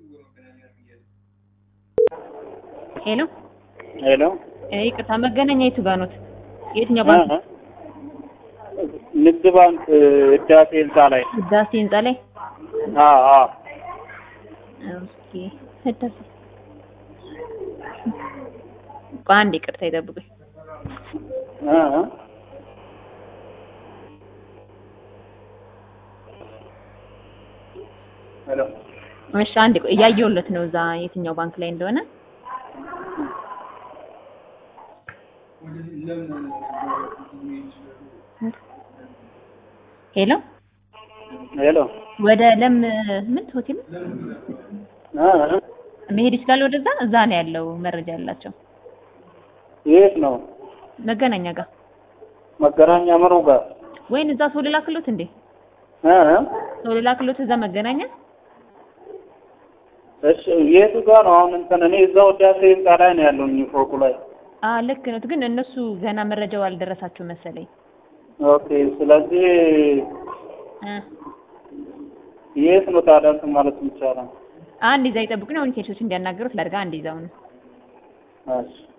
ሄሎ ሄሎ ይቅርታ፣ መገናኛ የቱ ጋር ኖት? የትኛው ባንክ? ንግድ ባንክ ህዳሴ ህንፃ ላይ። ህዳሴ ህንፃ ላይ። አዎ አዎ። ኦኬ ህዳሴ። ቆይ አንዴ ይቅርታ ይጠብቁኝ። እ እ ሄሎ እሺ አንዴ ቆይ እያየሁለት ነው እዛ የትኛው ባንክ ላይ እንደሆነ። ሄሎ ሄሎ ወደ ለም ምን ሆቴል እ እ መሄድ ይችላል? ወደዛ እዛ ነው ያለው መረጃ ያላቸው የት ነው? መገናኛ ጋር መገናኛ ምኑ ጋር? ወይን እዛ ሰው ልላክሎት እንዴ? እ እ ሰው ልላክሎት እዛ መገናኛ እሺ የቱ ጋር ነው አሁን? እንትን እኔ እዛው ህዳሴ ህንፃ ላይ ነው ያለሁኝ ፎቁ ላይ። አ ልክ ነው፣ ግን እነሱ ገና መረጃው አልደረሳቸው መሰለኝ። ኦኬ ስለዚህ እ የት ነው ታዲያ እንትን ማለት ይቻላል? አንድ ይዛ ይጠብቁኝ። አሁን ኬሶች እንዲያናገሩት ላድርጋ። አንድ ይዛው ነው እሺ